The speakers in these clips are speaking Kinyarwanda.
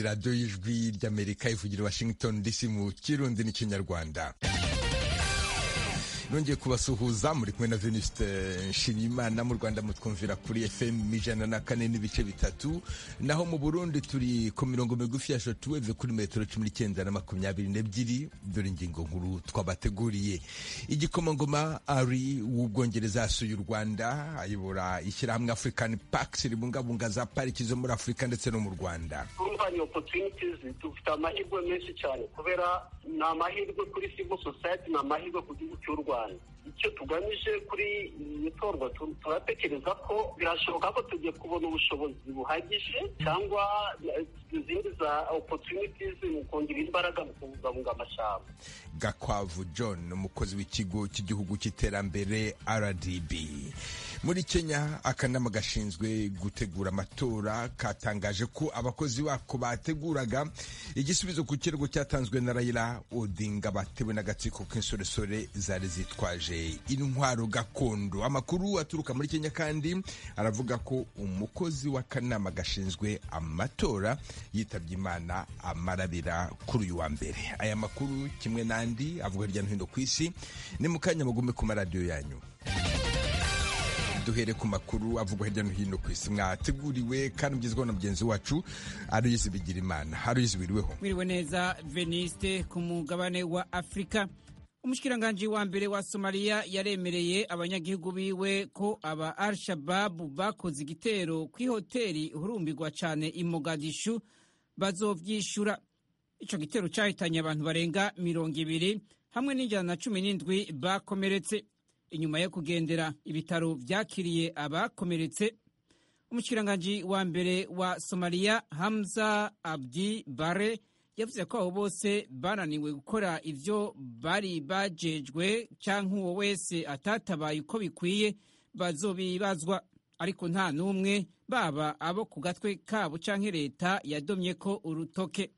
radiyo y'ijwi ry'amerika ivugira washington dc mu kirundi n'ikinyarwanda nongeye kubasuhuza muri kumwe na veniste nshimiyimana mu rwanda mutwumvira kuri fm ijana na kane n'ibice bitatu naho mu burundi turi ku mirongo migufi ya shotweve kuri metero cumi n'icyenda na makumyabiri n'ebyiri dore ingingo nkuru twabateguriye igikomangoma ari w'ubwongereza yasuye u rwanda ayobora ishyirahamwe african parks ribungabunga za pariki zo muri afurika ndetse no mu rwanda urumva ni opportunities dufite amahirwe menshi cyane kubera ni amahirwe kuri civil society ni amahirwe ku gihugu cy'u rwanda icyo tugamije kuri iri torwa turatekereza ko birashoboka ko tugiye kubona ubushobozi buhagije cyangwa izindi za opotunitizi mu kongera imbaraga mu kubungabunga amashyamba gakwavu john umukozi w'ikigo cy'igihugu cy'iterambere rdb muri kenya akanama gashinzwe gutegura amatora katangaje ko abakozi bako bateguraga igisubizo ku kirego cyatanzwe na rayira odinga batewe n'agatsiko k'insoresore zari zitwaje intwaro gakondo amakuru aturuka muri kenya kandi aravuga ko umukozi w'akanama gashinzwe amatora yitabye imana amarabira kuri uyu wa mbere aya makuru kimwe n'andi avuga hirya no hino ku isi ni mu kanya mugume ku maradiyo yanyu duhere ku makuru avugwa hirya no hino ku isi mwateguriwe kandi ugezweho na mugenzi wacu aruyizi bigira imana aruyizi wiriweho wiriwe neza veniste ku mugabane wa afurika umushikiranganji wa mbere wa somaliya yaremereye abanyagihugu biwe ko aba al shababu bakoze igitero ku ihoteli hurumbirwa cyane i mogadishu bazovyishura ico gitero cahitanye abantu barenga mirongo ibiri hamwe n'ijana na cumi n'indwi bakomeretse inyuma yo kugendera ibitaro byakiriye abakomeretse umushikiranganji wa mbere wa somaliya hamza abdi bare yavuze ko abo bose bananiwe gukora ibyo bari bajejwe cyangwa uwo wese atatabaye uko bikwiye bazobibazwa ariko nta n'umwe baba abo ku gatwe kabo cyangwa leta yadomye ko urutoke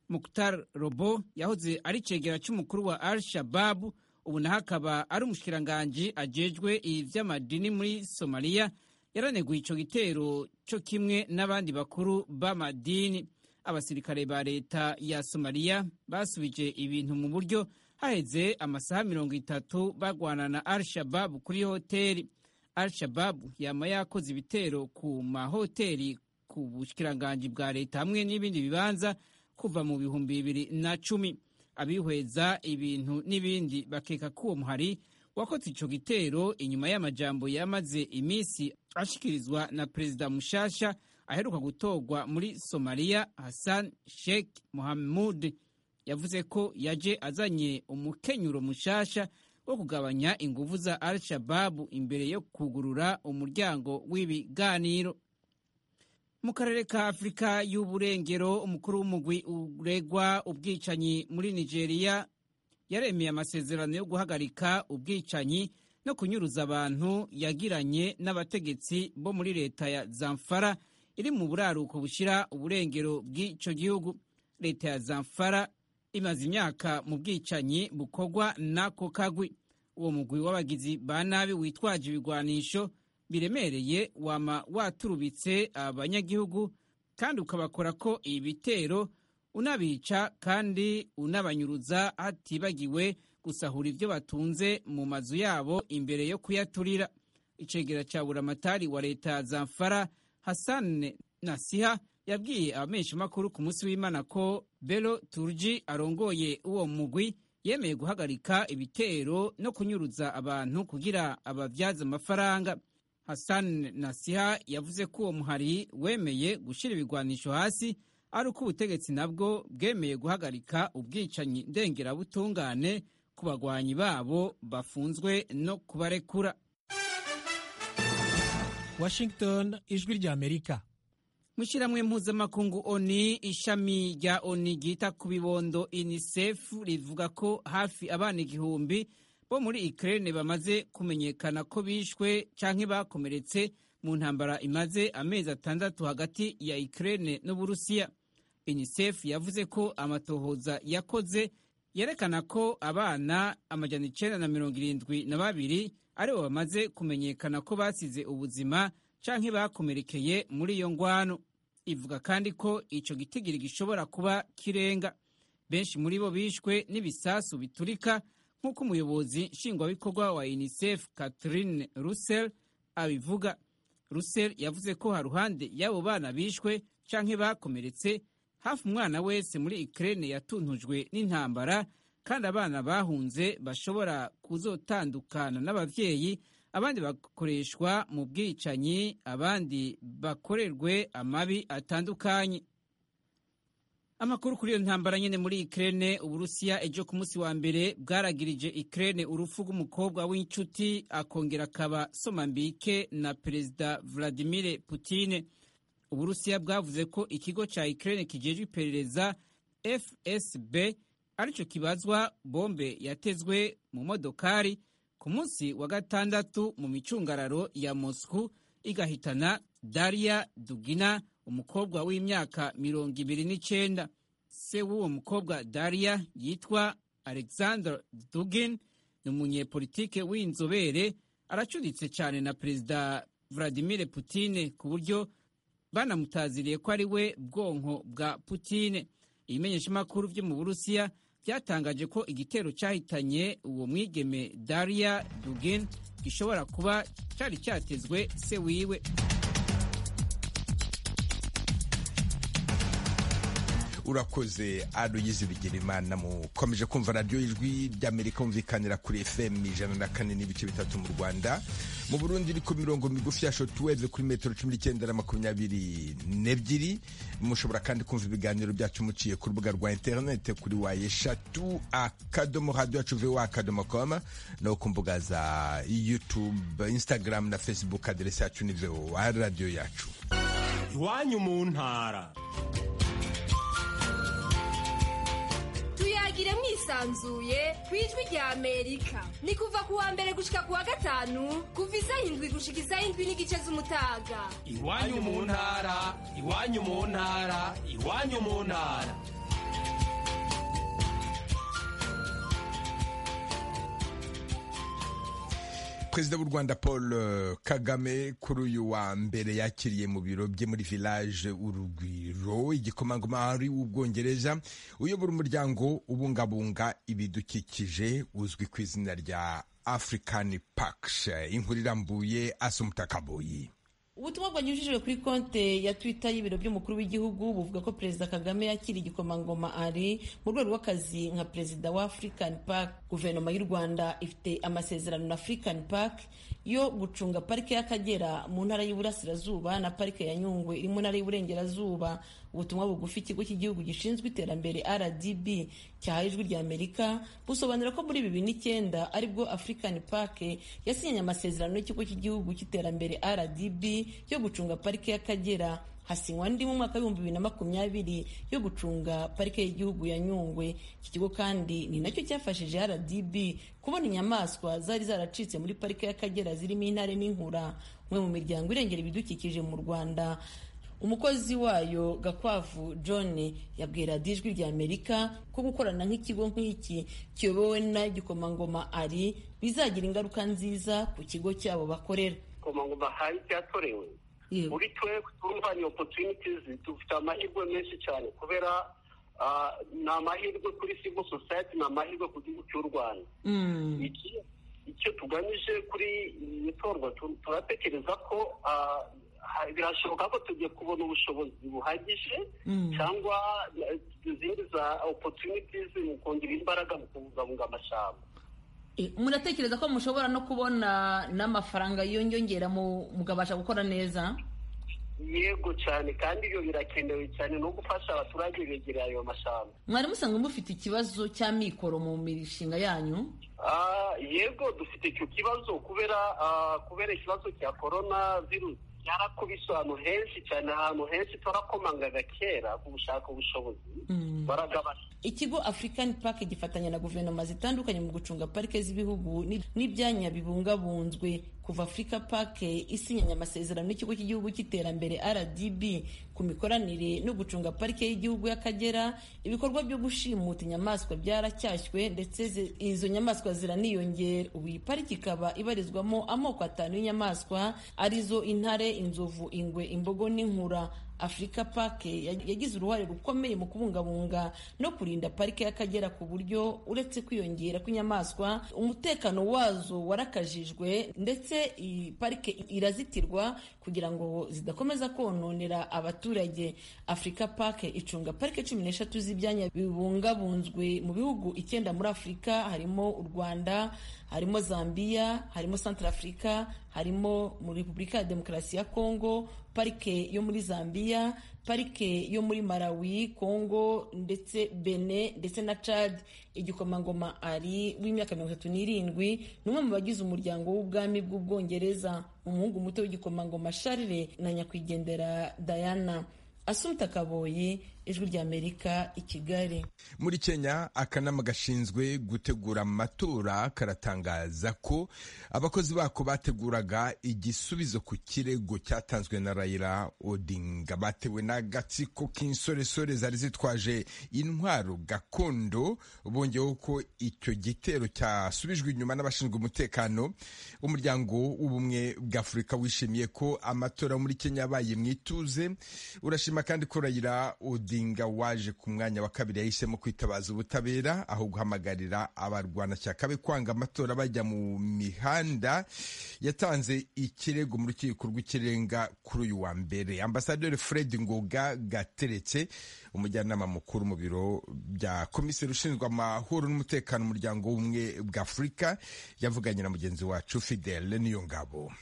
mukutar robo yahoze ari cegera cy'umukuru wa al shababu ubu naho akaba ari umushikiranganji ajejwe iby'amadini muri somaliya yaraneguye icyo gitero cyo kimwe n'abandi bakuru b'amadini abasirikare ba leta ya somaliya basubije ibintu mu buryo haheze amasaha mirongo itatu bagwana na al-shababu kuri hoteli al-shababu yaba yakoze ibitero ku mahoteli ku bushikiranganji bwa leta hamwe n'ibindi bibanza kuva mu bihumbi bibiri na cumi abihweza ibintu n'ibindi bakeka ko uwo muhari wakoze icyo gitero inyuma y'amajambo yamaze iminsi ashikirizwa na perezida mushasha aheruka gutorwa muri somaliya hassan sheikh mohamud yavuze ko yaje azanye umukenyuro mushasha wo kugabanya ingufu za al shababu imbere yo kugurura umuryango w'ibiganiro mu karere ka afurika y'uburengero umukuru w'umugwi uregwa ubwicanyi muri nigeria yaremeye amasezerano yo guhagarika ubwicanyi no kunyuruza abantu yagiranye n'abategetsi bo muri leta ya zamfara iri mu buraruko bushyira uburengero bw'icyo gihugu leta ya zamfara imaze imyaka mu bwicanyi bukorwa n'ako kagwi uwo mugwi w'abagizi ba nabi witwaje ibigwanisho biremereye wama waturubitse abanyagihugu kandi ukabakora ko ibitero unabica kandi unabanyuruza hatibagiwe gusahura ibyo batunze mu mazu yabo imbere yo kuyaturira icegera cya buramatari wa leta ya zamfara hassan nasiha yabwiye abameshamakuru ku munsi w'imana ko bero turji arongoye uwo mugwi yemeye guhagarika ibitero no kunyuruza abantu kugira ababyaza amafaranga Hassan Nasiha yavuze ko uwo muhari wemeye gushyira ibigwanisho hasi ari uko ubutegetsi nabwo bwemeye guhagarika ubwicanyi ndengerabutungane ku bagwanyi babo bafunzwe no kubarekura Washington ijwi rya Amerika Mushiramwe mpuzamakungu ONI ishami rya ONI ryita ku bibondo UNICEF rivuga ko hafi abana igihumbi bo muri Ukraine bamaze kumenyekana ko bishwe canke bakomeretse mu ntambara imaze amezi atandatu hagati ya Ukraine n'Uburusiya. UNICEF yavuze ko amatohoza yakoze yerekana ko abana amajana icenda na mirongo irindwi na babiri aribo bamaze kumenyekana ko basize ubuzima canke bakomerekeye muri iyo ngwano. ivuga kandi ko icyo gitigiri gishobora kuba kirenga benshi muri bo bishwe n'ibisasu biturika nk'uko umuyobozi nshingwabikorwa wa unicef catherine russell abivuga russell yavuze ko haruhande y'abo bana bishwe canke bakomeretse hafi umwana wese muri ukraine yatuntujwe n'intambara kandi abana bahunze bashobora kuzotandukana n'abavyeyi abandi bakoreshwa mu bwicanyi abandi bakorerwe amabi atandukanye amakuru kuri iyo ntambara nyene muri Ukraine Uburusiya ejo ku munsi wa mbere bwaragirije Ukraine urufu rw'umukobwa w'inshuti akongera akaba somambike na perezida Vladimir Putin Uburusiya bwavuze ko ikigo ca Ukraine kijejwe iperereza FSB arico kibazwa bombe yatezwe mu modokari ku munsi wa gatandatu mu micungararo ya Moscow igahitana Daria Dugina umukobwa w'imyaka mirongo ibiri n'icenda se w'uwo mukobwa Daria yitwa Alexander Dugin ni umunyepolitike w'inzobere aracuritse cyane na perezida Vladimir Putin ku buryo banamutaziriye ko ari we bwonko bwa Putin ibimenyeshamakuru byo mu Burusiya byatangaje ko igitero cyahitanye uwo mwigeme Daria Dugin gishobora kuba cyari cyatezwe se wiwe urakoze aruyizi bigirimana mukomeje kumva radiyo ijwi ry'amerika mumvikanira kuri fm ijana na kane n'ibice bitatu mu rwanda mu burundi iri ku mirongo migufi ya shotuweve kuri metero cumi n'icyenda na makumyabiri n'ebyiri mushobora kandi kumva ibiganiro byacu muciye ku rubuga rwa interinete kuri waye shatu akadomo radiyo yacu vuba akadomo koma no ku mbuga za yutube instagram na facebook aderesi yacu ni voa radiyo yacu iwanyu mu ntara tuyagire mwisanzuye ku ijwi rya amerika ni kuva ku wa mbere gushika ku wa gatanu kuva isa indwi gushika isa indwi n'igice z'umutaga iwanyu mu ntara iwanyu mu ntara iwanyu mu ntara perezida w'u rwanda paul kagame kuri uyu wa mbere yakiriye mu biro bye muri village urugwiro igikomangoma ari w'ubwongereza uyobora umuryango ubungabunga ibidukikije uzwi ku izina rya african parks inkuru irambuye asumuta kaboyi ubutumwa bwanyujijwe kuri konte ya twita y'ibiro by'umukuru w'igihugu buvuga ko perezida kagame yakira igikomangoma ari mu rwego rw'akazi nka perezida wa african park guverinoma y'u rwanda ifite amasezerano na african park yo gucunga parike y'akagera mu ntara y'iburasirazuba na parike ya nyungwe iri mu ntara y'iburengerazuba ubutumwa bugufi ikigo cy'igihugu gishinzwe iterambere rdb cyahaye ijwi rya amerika busobanura ko muri bibiri n'icyenda aribwo african park yasinyanye amasezerano n'ikigo cy'igihugu cy'iterambere rdb yo gucunga parike y'akagera hasinywa andi mu mwaka w'ibihumbi bibiri na makumyabiri yo gucunga parike y'igihugu ya nyungwe iki kigo kandi ni nacyo cyafashije rdb kubona inyamaswa zari zaracitse muri parike y'akagera zirimo intare n'inkura umwe mu miryango irengera ibidukikije mu rwanda umukozi wayo gakwavu john yabwira ijwi rya amerika ko gukorana nk'ikigo nk'iki kiyobowe na gikomangoma ari bizagira ingaruka nziza ku kigo cyabo bakorera gikomangoma hari cyatorewe muri twe turumva ni opportunities dufite amahirwe menshi cyane kubera ni amahirwe kuri civil society ni amahirwe ku gihugu cy'u rwanda icyo tugamije kuri iri torwa turatekereza ko birashoboka ko tugiye kubona ubushobozi buhagije cyangwa izindi za opportunities mu kongera imbaraga mu kubungabunga amashyamba muratekereza ko mushobora no kubona n'amafaranga yiyongera mukabasha gukora neza yego cyane kandi iyo birakenewe cyane no gufasha abaturage begereye ayo mashyamba mwari musanzwe mufite ikibazo cy'amikoro mu mishinga yanyu yego dufite icyo kibazo kubera kubera ikibazo cya korona virusi yarakubise ahantu henshi cyane ahantu henshi turakomangaga kera ku gushaka ubushobozi baragabana ikigo african park gifatanya na guverinoma zitandukanye mu gucunga parike z'ibihugu n'ibyanya bibungabunzwe kuva africa park isinyanye amasezerano n'ikigo cy'igihugu cy'iterambere rdb ku mikoranire no gucunga parike y'igihugu y'akagera ibikorwa byo gushimuta inyamaswa byaracyashywe ndetse izo nyamaswa ziraniyongera ubu iyi pariki ikaba ibarizwamo amoko atanu y'inyamaswa arizo intare inzovu ingwe imbogo n'inkura afurika pake yagize uruhare rukomeye mu kubungabunga no kurinda parike y'akagera ku buryo uretse kwiyongera kw'inyamaswa umutekano wazo warakajijwe ndetse iyi parike irazitirwa kugira ngo zidakomeza kononera abaturage afurika pake icunga parike cumi n'eshatu z'ibyanya bibungabunzwe mu bihugu icyenda muri afurika harimo u rwanda harimo zambia harimo centre africa harimo muri repubulika ya demokarasi ya kongo parike yo muri zambia parike yo muri malawi kongo ndetse bene ndetse na chad igikomangoma ari w'imyaka mirongo itatu n'irindwi ni umwe mu bagize umuryango w'ubwami bw'ubwongereza umuhungu muto w'igikomangoma charles na nyakwigendera diana asumta kaboyi ijwi ry'amerika i kigali muri kenya akanama gashinzwe gutegura amatora karatangaza ko abakozi bako bateguraga igisubizo ku kirego cyatanzwe na rayira odinga batewe n'agatsiko k'insoresore zari zitwaje intwaro gakondo bongeyeho ko icyo gitero cyasubijwe inyuma n'abashinzwe umutekano umuryango w'ubumwe bw'afurika wishimiye ko amatora muri kenya yabaye mu ituze urashima kandi ko rayira odinga waje ku mwanya wa kabiri yahisemo kwitabaza ubutabera aho guhamagarira abarwanashyaka be kwanga amatora bajya mu mihanda yatanze ikirego mu rukiko rw'ikirenga kuri uyu wa mbere ambasaderi fred ngoga gateretse umujyanama mukuru mu biro bya komiseri ushinzwe amahoro n'umutekano umuryango w'ubumwe bwa afurika yavuganye na mugenzi wacu fidele niyo ngabo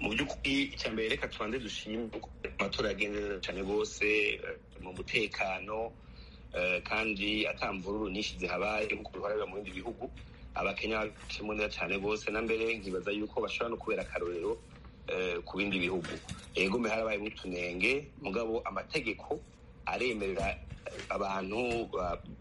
mu by'ukuri icya mbere reka tubanze dushimye uko amatora yagenze neza cyane rwose mu mutekano kandi atamvururu nyinshi zihabaye nkuko biharabira mu bindi bihugu abakenya bakemo neza cyane rwose na mbere nkibaza yuko bashobora no kubera akarorero ku bindi bihugu yego miharabaye n'utunenge mugabo amategeko aremerera abantu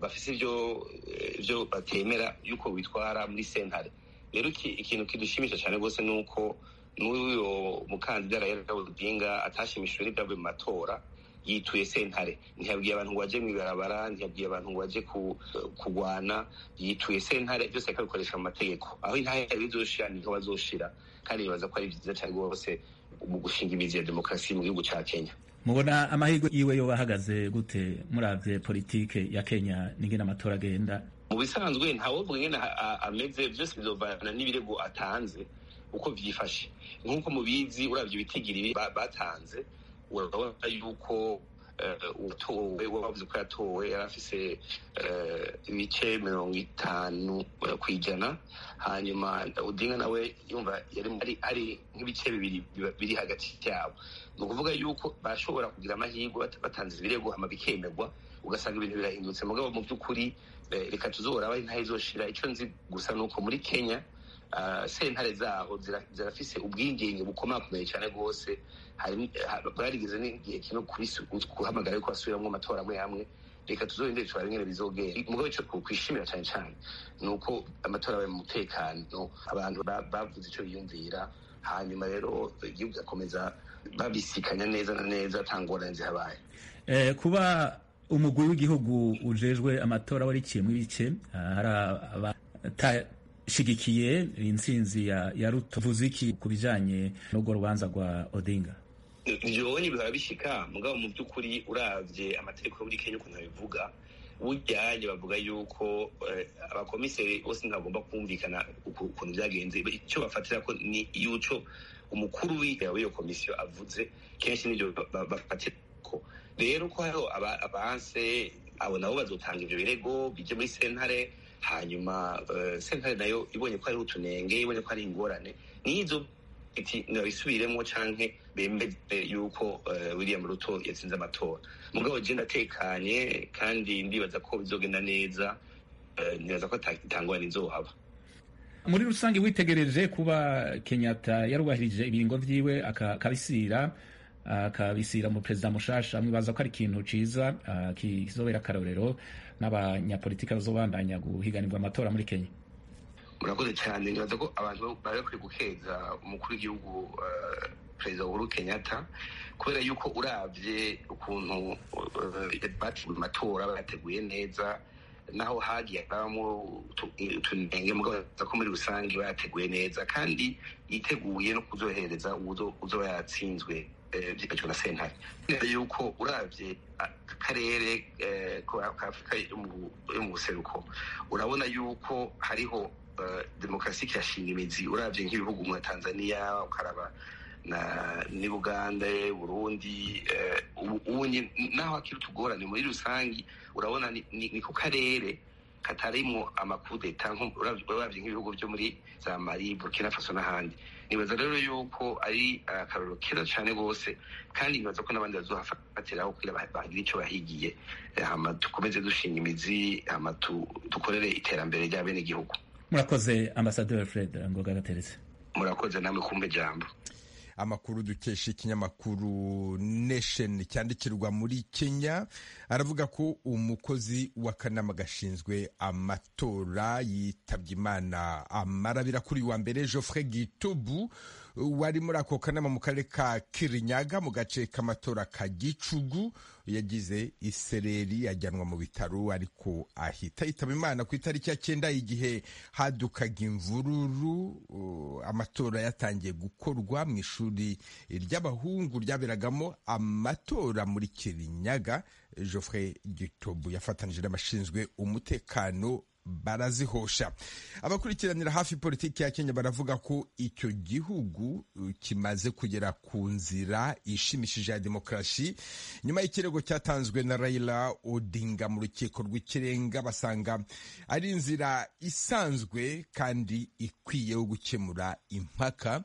bafite ibyo batemera yuko bitwara muri sentare rero ikintu kidushimisha cyane rwose ni uko n'uyu mukandida rayira odinga atashimishijwe n'ibyavuye mu matora yituye sentare ntiyabwiye abantu ngo bajye mu ibarabara ntiyabwiye abantu ngo bajye kurwana yituye sentare byose akabikoresha mu mategeko aho intare yari izoshira niho bazoshira kandi bibaza ko ari byiza cyane rwose mu gushinga imizi ya demokarasi mu gihugu cya kenya mubona amahirwe yiwe yo bahagaze gute murabye politike ya kenya n'ingene amatora agenda mu bisanzwe ntawovuga ingene ameze byose bizovana n'ibirego atanze uko byifashe nk'uko mubizi urabye ibitigiriri batanze urabona yuko uwatowe wavuze ko yatowe yari afise ibice mirongo itanu ku ijana hanyuma udinga nawe yumva yari ari nk'ibice bibiri biri hagati yabo ni ukuvuga yuko bashobora kugira amahirwe batanze ibirego hama bikemerwa ugasanga ibintu birahindutse mugabo mu by'ukuri reka tuzohora bari ntayo izoshira icyo nzi gusa ni uko muri kenya sentare zaho zirafise ubwigenge bukomakomeye cyane rwose bwarigeze n'igihe kino guhamagara yuko basubiramo amatora amwe amwe reka tuzongere turare nyine bizogera mugabo icyo twishimira cyane cyane ni uko amatora abaye mu mutekano abantu bavuze icyo biyumvira hanyuma rero igihugu gakomeza babisikanya neza na neza nta ngorane zihabaye kuba umugwi w'igihugu ujejwe amatora wari ikiye mu bice hari shigikiye intsinzi ya ya ruto vuze iki ku bijyanye n'urwo rubanza rwa odinga ntibyobonye bihora bishika mugabo mu by'ukuri urabye amategeko yo muri kenya ukuntu abivuga bujyanye bavuga yuko abakomiseri bose ntibagomba kumvikana ukuntu byagenze icyo bafatira ko ni yuco umukuru w'iyo komisiyo avuze kenshi n'ibyo bafatira ko rero ko hariho abanse abo nabo bazotanga ibyo birego bijye muri sentare hanyuma sentare nayo ibonye ko ari utunenge ibonye ko ari ingorane nizo iti nabisubiremo canke bemeze yuko William Ruto yatsinze amatora mugabo je ndatekanye kandi ndibaza ko bizogenda neza nibaza ko atangorane izohaba muri rusange witegereje kuba Kenyatta yarubahirije ibiringo vyiwe akabisira akabisira mu perezida mushasha mwibaza ko ari ikintu ciza kizobera akarorero n'abanyapolitika bazobandanya guhiganirwa amatora muri Kenya murakoze cyane nibaza ko abantu bari bakwiye gukeza umukuru w'igihugu perezida uhuru kenyatta kubera yuko uravye ukuntu bateguye amatora bayateguye neza naho hagiye habamo utunenge mugabaza ko muri rusange bayateguye neza kandi yiteguye no kuzohereza uzoba yatsinzwe byifashishwa na sentare kubera yuko urabye akarere ka afurika yo mu buseruko urabona yuko hariho demokarasi ikihashinga imizi urabye nk'ibihugu nka tanzania ukaraba ni buganda burundi ubu naho hakiri utugorane muri rusange urabona ni ku karere katarimo amakudeta urabye nk'ibihugu byo muri za mari burkina faso n'ahandi nibaza rero yuko ari akarorero keza cyane rwose kandi nibaza ko n'abandi bazohafatiraho kugira bagira icyo bahigiye dukomeze dushinga imizi dukorere iterambere rya bene igihugu murakoze ambasaderi fred ngoga gateretse murakoze namwe kumva ijambo amakuru dukesha ikinyamakuru nesheni cyandikirwa muri kenya aravuga ko umukozi w'akanama gashinzwe amatora yitabye imana amarabira kuri wa mbere geoffrey gitubu wari muri ako kanama mu karere ka kirinyaga mu gace k'amatora ka gicugu yagize isereri ajyanwa mu bitaro ariko ahita yitaba imana ku itariki ya cyenda igihe hadukaga imvururu amatora yatangiye gukorwa mu ishuri ry'abahungu ryaberagamo amatora muri kirinyaga Geoffrey gitobu yafatanije n'abashinzwe umutekano barazihosha abakurikiranira hafi politiki ya kenya baravuga ko icyo gihugu kimaze kugera ku nzira ishimishije ya demokarasi nyuma y'ikirego cyatanzwe na Raila Odinga mu rukiko rw'ikirenga basanga ari inzira isanzwe kandi ikwiye yo gukemura impaka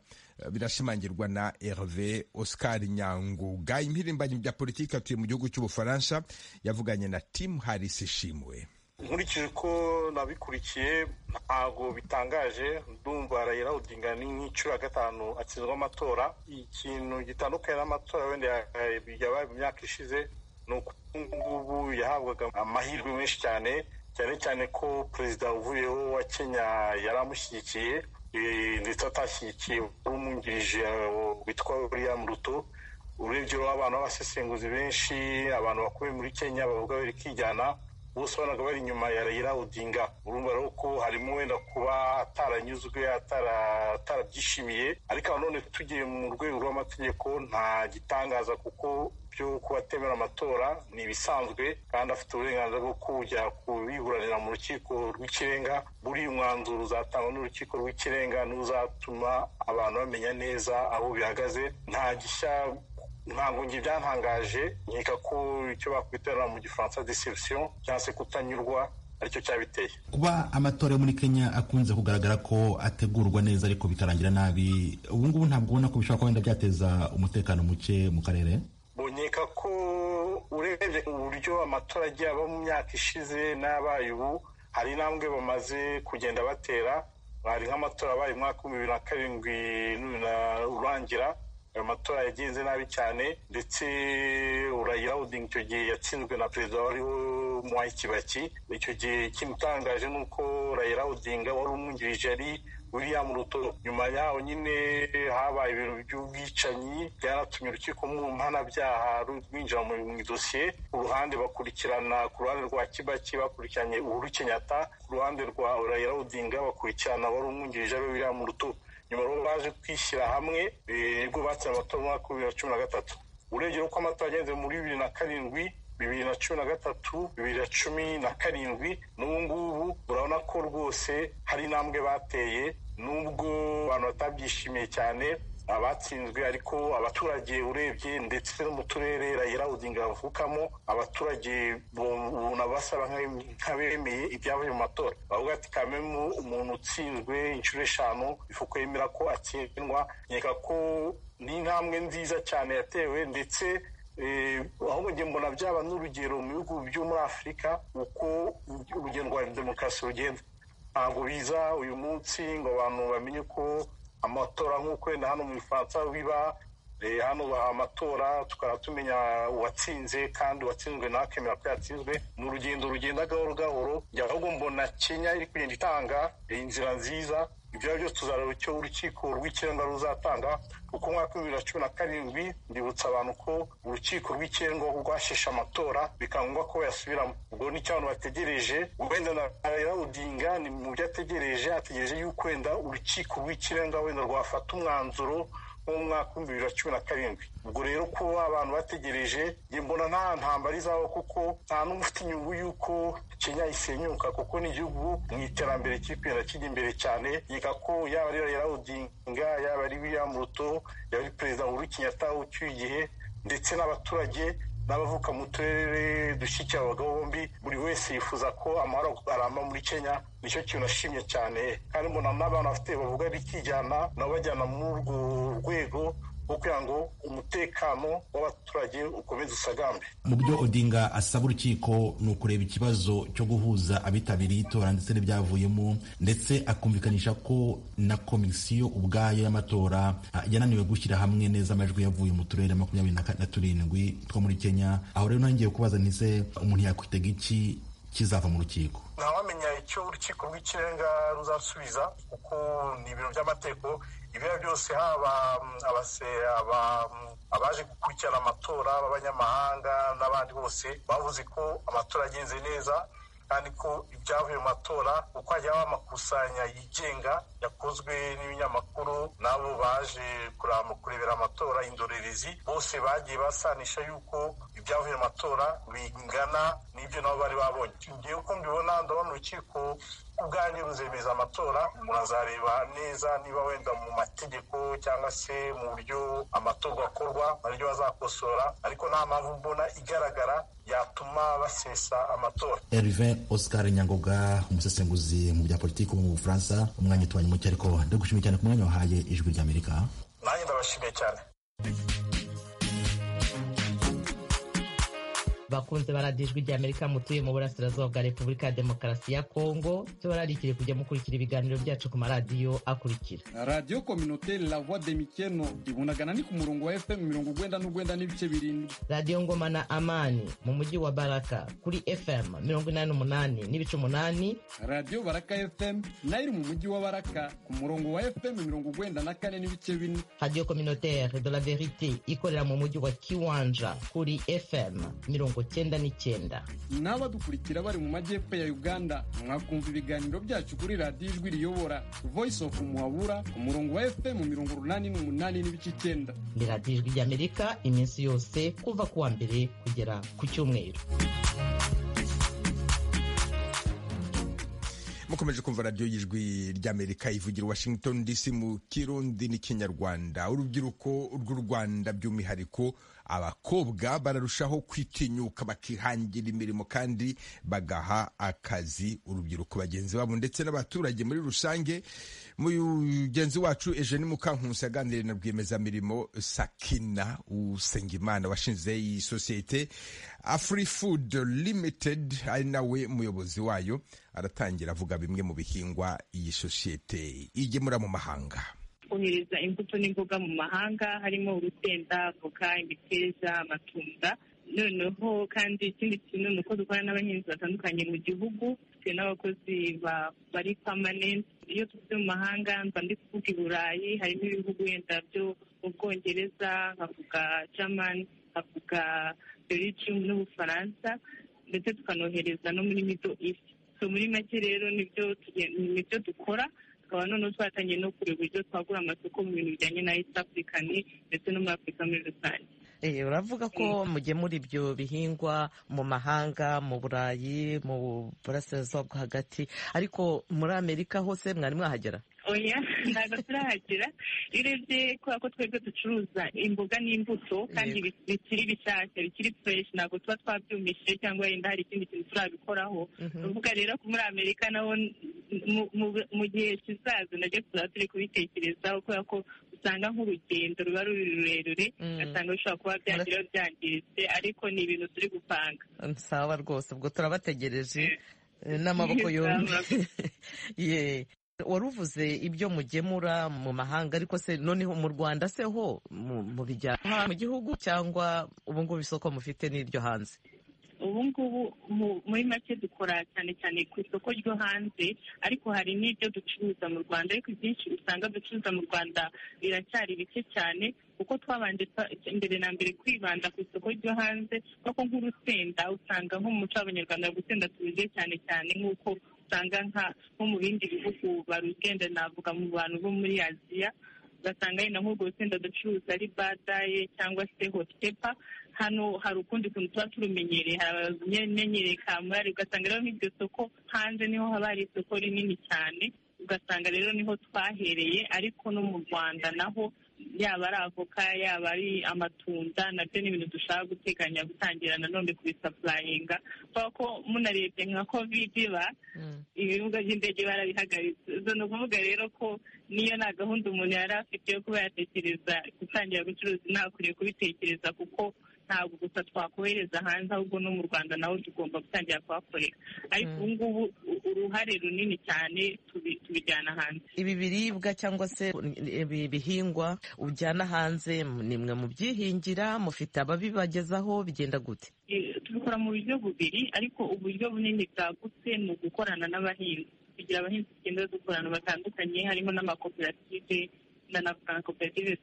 birashimangirwa na Herve Oscar Nyanguga impirimbanyi bya politiki atuye mu gihugu cy'ubufaransa yavuganye na Tim Harris Ishimwe nkurikije ko nabikurikiye ntabwo bitangaje ndumva rayira udinga ni nk'inshuro ya gatanu akizwa amatora ikintu gitandukanye n'amatora wenda yabaye mu myaka ishize ni uko ubu ngubu yahabwaga amahirwe menshi cyane cyane cyane ko perezida uvuyeho wa kenya yari amushyigikiye ndetse atashyigikiye umwungirije witwa william ruto urebye abantu b'abasesenguzi benshi abantu bakomeye muri kenya bavuga bari kwijyana bose urabona ko bari inyuma ya rayira udinga urumva rero ko harimo wenda kuba ataranyuzwe atarabyishimiye ariko nanone tugiye mu rwego rw'amategeko nta gitangaza kuko byo kubatemera amatora ni ibisanzwe kandi afite uburenganzira bwo kujya kubiburanira mu rukiko rw'ikirenga buriya umwanzuro uzatangwa n'urukiko rw'ikirenga n'uzatuma abantu bamenya neza aho bihagaze nta gishya ntabwo njye byantangaje nkeka ko icyo bakwiterera mu gifaransa deception cyangwa se kutanyurwa aricyo cyabiteye kuba amatora yo muri kenya akunze kugaragara ko ategurwa neza ariko bikarangira nabi ubu ngubu ntabwo ubona ko bishobora kuba wenda byateza umutekano muke mu karere nkeka ko urebye uburyo amatora agiye aba mu myaka ishize n'abaye ubu hari intambwe bamaze kugenda batera hari nk'amatora abaye umwaka w'ibihumbi bibiri na karindwi urangira ayo matora yagenze nabi cyane ndetse urayira odinga icyo gihe yatsinzwe na perezida wariho muhayi kibaki icyo gihe kimutangaje ni uko urayira odinga wari umwungirije ari william ruto nyuma yaho nyine habaye ibintu by'ubwicanyi byanatumye urukiko mpanabyaha rwinjira mu idosiye ku ruhande bakurikirana ku ruhande rwa kibaki bakurikiranye uhuru kenyatta ku ruhande rwa urayira odinga bakurikirana wari umwungirije ari william ruto nyuma rero baje kwishyira hamwe nibwo batsinze amatora mu mwaka wa bibiri na cumi na gatatu urebye uko amatora agenze muri bibiri na karindwi bibiri na cumi na gatatu bibiri na cumi na karindwi n'ubu ngubu urabona ko rwose hari intambwe bateye nubwo abantu batabyishimiye cyane abatsinzwe ariko abaturage urebye ndetse no mu turere rayira udinga bavukamo abaturage ubona basaba nk'abemeye ibyavuye mu matora bavuga ati kamemu umuntu utsinzwe inshuro eshanu ifuko yemera ko atsindwa nkeka ko ni intambwe nziza cyane yatewe ndetse ahubwo njye mbona byaba n'urugero mu bihugu byo muri afurika uko urugendo rwa demokarasi rugenda ntabwo biza uyu munsi ngo abantu bamenye ko amatora nk'uko wenda hano mu bifaransa biba hano baha amatora tukaba tumenya uwatsinze kandi uwatsinzwe nawe akemera ko yatsinzwe ni urugendo rugenda gahoro gahoro ahubwo mbona kenya iri kugenda itanga inzira nziza ibyo byose tuzareba icyo urukiko rw'ikirenga ruzatanga kuko umwaka w'ibihumbi bibiri na cumi na karindwi ndibutsa abantu ko urukiko rw'ikirenga rwasheshe amatora bikaba ngombwa ko bayasubiramo ubwo nicyo abantu bategereje wenda na udinga ni mu byo ategereje ategereje yuko wenda urukiko rw'ikirenga wenda rwafata umwanzuro nk'umwaka w'ibihumbi bibiri na cumi na karindwi ubwo rero kuba abantu bategereje njye mbona nta ntambara izaho kuko nta n'umwe ufite inyungu y'uko kenya isenyuka kuko ni igihugu mu iterambere kiri kijya imbere cyane yiga ko yaba ari yarawudinga yaba ari william ruto yaba ari perezida uhuru kenyatta ucyuye igihe ndetse n'abaturage n'abavuka mu turere dushyigikira abagabo bombi buri wese yifuza ko amahoro aramba muri kenya nicyo kintu nashimye cyane kandi mbona n'abantu bafite bavuga bikijyana nabo bajyana muri urwo rwego rwo kugira ngo umutekano w'abaturage ukomeze usagambe mu byo odinga asaba urukiko ni ukureba ikibazo cyo guhuza abitabiriye itora ndetse n'ibyavuyemo ndetse akumvikanisha ko na komisiyo ubwayo y'amatora yananiwe gushyira hamwe neza amajwi yavuye mu turere makumyabiri na turindwi two muri kenya aho rero nongeye kubaza ntise umuntu yakwitega iki kizava mu rukiko ntawamenya icyo urukiko rw'ikirenga ruzasubiza kuko ni ibiro by'amategeko ibyo byose haba abaje gukurikirana amatora b'abanyamahanga n'abandi bose bavuze ko amatora agenze neza kandi ko ibyavuye mu matora uko hajya haba amakusanya yigenga yakozwe n'ibinyamakuru n'abo baje kurebera amatora indorerezi bose bagiye basanisha yuko ibyavuye mu matora bingana n'ibyo nabo bari babonye ngiye uko mbibona ndabona urukiko ubwanyu ruzemeza amatora murazareba neza niba wenda mu mategeko cyangwa se mu buryo amatorwa akorwa naryo bazakosora ariko nta mpamvu mbona igaragara yatuma basesa amatora Herve Oscar Nyangoga umusesenguzi mu bya politiki wo mu Bufaransa umwanya utubanye muke ariko ndagushimiye cyane ku mwanya wahaye ijwi ry'Amerika nanjye ndabashimiye cyane bakunze baradijwe ry'amerika mutuye mu burasirazuba bwa repubulika ya demokarasi ya kongo tubararikire kujya mukurikira ibiganiro byacu ku maradiyo akurikira radiyo kominoteri la voix de mikeno ibunagana ni ku murongo wa fm mirongo ugwenda n'ugwenda n'ibice birindwi radiyo ngoma na amani mu mujyi wa baraka kuri fm mirongo inani n'umunani n'ibice umunani radiyo baraka fm nayo iri mu mujyi wa baraka ku murongo wa fm mirongo ugwenda na kane n'ibice bine radiyo kominoteri de la verite ikorera mu mujyi wa kiwanja kuri fm mirongo cyenda n'icyenda n'abadukurikira bari mu majyepfo ya uganda mwakumva ibiganiro byacu kuri radiyo ijwi riyobora voice of muhabura ku murongo wa fm mirongo urunani n'umunani n'ibice icyenda ni radiyo ijwi ry'amerika iminsi yose kuva ku wa mbere kugera ku cyumweru mukomeje kumva radiyo y'ijwi ry'amerika ivugira washington dc mu kirundi n'ikinyarwanda urubyiruko rw'u rwanda by'umwihariko abakobwa bararushaho kwitinyuka bakihangira imirimo kandi bagaha akazi urubyiruko bagenzi babo ndetse n'abaturage muri rusange mugenzi wacu eugene mukankusi aganira na rwiyemezamirimo sakina usengimana washinze iyi sosiyete afri food limited ari nawe muyobozi wayo aratangira avuga bimwe mu bihingwa iyi sosiyete igemura mu mahanga kohereza imbuto n'imboga mu mahanga harimo urusenda voka imiteja amatunda noneho kandi ikindi kintu ni uko dukorana n'abahinzi batandukanye mu gihugu dufite n'abakozi bari pamanenti iyo tuvuze mu mahanga mba ndi kuvuga i burayi harimo ibihugu wenda byo mu bwongereza nkavuga jamani nkavuga belgium n'ubufaransa ndetse tukanohereza no muri middle east so muri make rero nibyo dukora tukaba noneho twatangiye no kureba uburyo twagura amasoko mu bintu bijyanye na east african ndetse no muri afurika muri rusange uravuga ko mugemura ibyo bihingwa mu mahanga mu burayi mu burasirazuba bwo hagati ariko muri amerika hose mwari mwahagera oya ntabwo turahagera iyo urebye kubera ko twebwe ducuruza imboga n'imbuto kandi bikiri bishyashya bikiri fureshi ntabwo tuba twabyumishije cyangwa wenda hari ikindi kintu turabikoraho uvuga rero ko muri amerika naho mu gihe kizaza nabyo tuzaba turi kubitekerezaho kubera ko usanga nk'urugendo ruba ruri rurerure ugasanga bishobora kuba byagira byangiritse ariko ni ibintu turi gupanga sawa rwose ubwo turabategereje n'amaboko yombi waruvuze ibyo mugemura mu mahanga ariko se noneho mu Rwanda se ho mu bijyana mu gihugu cyangwa ubu ngubu isoko mufite n'iryo hanze ubu ngubu muri make dukora cyane cyane ku isoko ryo hanze ariko hari n'ibyo ducuruza mu Rwanda ariko ibyinshi usanga ducuruza mu Rwanda biracyari bike cyane kuko twabanje mbere na mbere kwibanda ku isoko ryo hanze kuko nk'urusenda usanga nko mu muco w'abanyarwanda gusenda tubize cyane cyane nk'uko usanga nko mu bindi bihugu barugenda navuga mu bantu bo muri aziya ugasanga yenda nk'urwo rusenda ducuruza ari badaye cyangwa se hotepa hano hari ukundi kuntu tuba turumenyereye hari abamenyereye kamurari ugasanga rero nk'iryo soko hanze niho haba hari isoko rinini cyane ugasanga rero niho twahereye ariko no mu rwanda naho yaba ari avoka yaba ari amatunda nabyo ni ibintu dushaka guteganya gutangira nanone kubisapurayinga kubera ko munarebye nka kovide iba ibibuga by'indege barabihagaritse izo ni ukuvuga rero ko niyo nta gahunda umuntu yari afite yo kuba yatekereza gutangira gucuruza ntakwiriye kubitekereza kuko ntabwo gusa twakohereza hanze ahubwo no mu rwanda naho tugomba gutangira kuhakorera ariko ubu ngubu uruhare runini cyane tubijyana hanze ibi biribwa cyangwa se ibi bihingwa ujyana hanze ni mwe mubyihingira mufite ababibagezaho bigenda gute tubikora mu buryo bubiri ariko uburyo bunini bwagutse ni ugukorana n'abahinzi kugira abahinzi tugenda dukorana batandukanye harimo n'amakoperative ndanavuga na koperative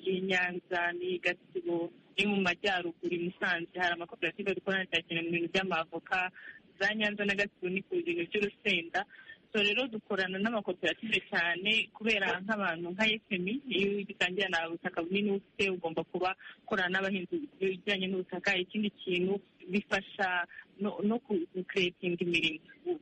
y'i Nyanza n'iyi Gatsibo ni mu majyaruguru i Musanze hari amakoperative dukorana cyane mu bintu by'amavoka za Nyanza na Gatsibo ni ku bintu by'urusenda so rero dukorana n'amakoperative cyane kubera nk'abantu nka efemi iyo ugitangira nta butaka bunini ufite ugomba kuba ukorana n'abahinzi bijyanye n'ubutaka ikindi kintu bifasha no kukuretinga imirimo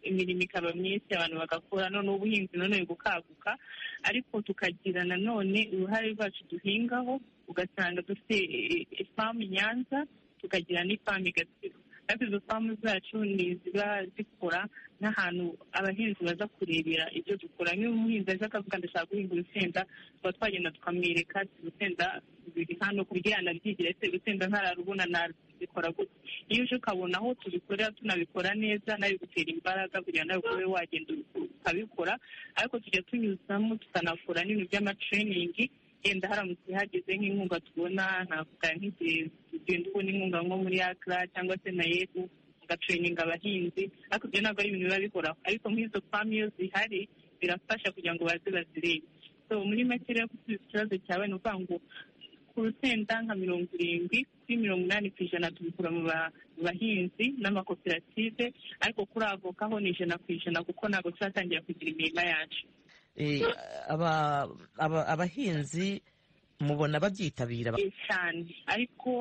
imirimo ikaba myinshi abantu bagakora noneho ubuhinzi noneho bukaguka ariko tukagira nanone uruhare rwacu duhingaho ugasanga dufite ifamu nyanza tukagira n'ifamu igatsibo ariko izo famu zacu ni ziba zikora n'ahantu abahinzi baza kurebera ibyo dukora nk'iyo umuhinzi aje akavuga ndashaka guhinga urusenda tuba twagenda tukamwereka urusenda ruri hano kugira anabyigire se urusenda ntararubona nabikora gutya iyo uje ukabona aho tubikorera tunabikora neza nabigutera imbaraga kugira ngo nawe ukube wagenda ukabikora ariko tujya tunyuzamo tukanakora n'ibintu by'amatereyiningi yenda haramutse hageze nk'inkunga tubona navuga nk'igihe tugenda ubona inkunga nko muri akra cyangwa se na yebu ugatereyininga abahinzi ariko ibyo ntabwo ari ibintu biba bihoraho ariko nk'izo famu iyo zihari birafasha kugira ngo baze bazirebe so muri make rero gusubiza ikibazo cyawe ni ukuvuga ngo ku rusenda nka mirongo irindwi kuri mirongo inani ku ijana tubikura mu bahinzi n'amakoperative ariko kuri avoka ho ni ijana ku ijana kuko ntabwo turatangira kugira imirima yacu abahinzi mubona babyitabira cyane ariko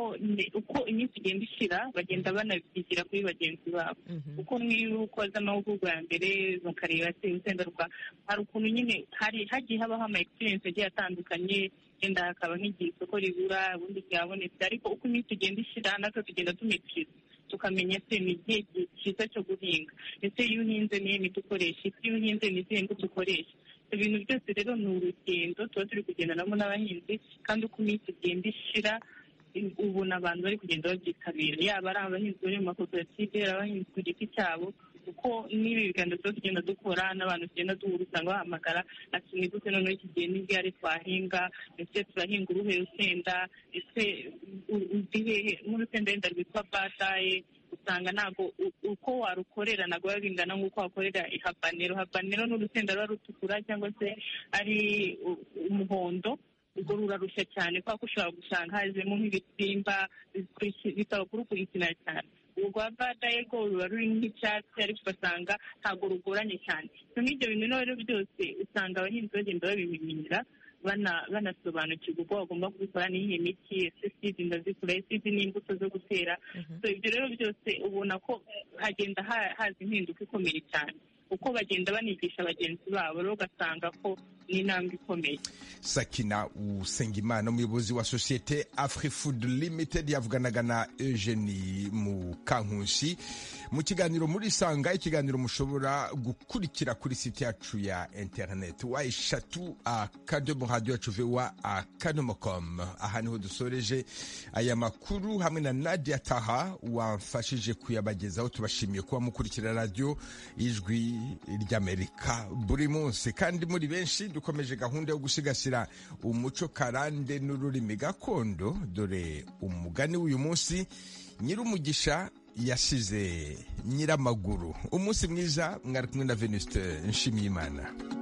uko iminsi igenda ishira bagenda banabyigira kuri bagenzi babo kuko nk'iyo ukoze amahugurwa ya mbere mukareba se urusenda rwa hari ukuntu nyine hari hagiye habaho ama egisperiyensi agiye atandukanye wenda hakaba nk'igihe isoko ribura ubundi ryabonetse ariko uko iminsi igenda ishira natwe tugenda tumikira tukamenya se ni igihe cyiza cyo guhinga ndetse iyo uhinze niyo miti ukoresha iyo uhinze ni izihe mbuto ukoresha ibintu byose rero ni urugendo tuba turi kugendanamo n'abahinzi kandi uko iminsi igenda ishira ubu ni abantu bari kugenda babyitabira yaba ari abahinzi bari mu makoperative ari abahinzi ku giti cyabo kuko n'ibi biganiro tuba tugenda dukora n'abantu tugenda duhura usanga bahamagara ati ni gute noneho iki gihe n'igare twahinga ndetse turahinga uruhe rusenda ndetse uduhehe nk'urusenda wenda rwitwa bataye usanga ntabwo uko warukorera ntabwo biba bingana nk'uko wakorera habanero habanero ni urusenda ruba rutukura cyangwa se ari umuhondo ubwo rurarushya cyane kubera ko ushobora gusanga hazemo nk'ibisimba bitabakurukurikiranira cyane urwa badaye rwo ruba rurimo nk'icyatsi ariko ugasanga ntabwo rugoranye cyane n'ibyo bintu rero byose usanga abahinzi bagenda babimenyera banasobanukirwa uko bagomba kubikora n'iyi miti ese sidi ndazikora sidi n'imbuto zo gutera ibyo rero byose ubona ko hagenda haza impinduka ikomeye cyane uko bagenda banigisha bagenzi babo rero ugasanga ko ni intambwe ikomeye sakina usengimana umuyobozi wa sosiyete afrifood limited yavuganaga na eugeni mukankusi mu kiganiro muri sanga ikiganiro mushobora gukurikira kuri site yacu ya interineti wa eshatu akadomo radiyo cuvewa akadomo komu aha niho dusoreje aya makuru hamwe na nadia taha wamfashije kuyabagezaho tubashimiye kuba mukurikira radiyo ijwi ry'amerika buri munsi kandi muri benshi dukomeje gahunda yo gusigasira umuco karande n'ururimi gakondo dore umugani w'uyu munsi nyir'umugisha yasize nyiramaguru umunsi mwiza mwari kumwe na venusite nshimiyimana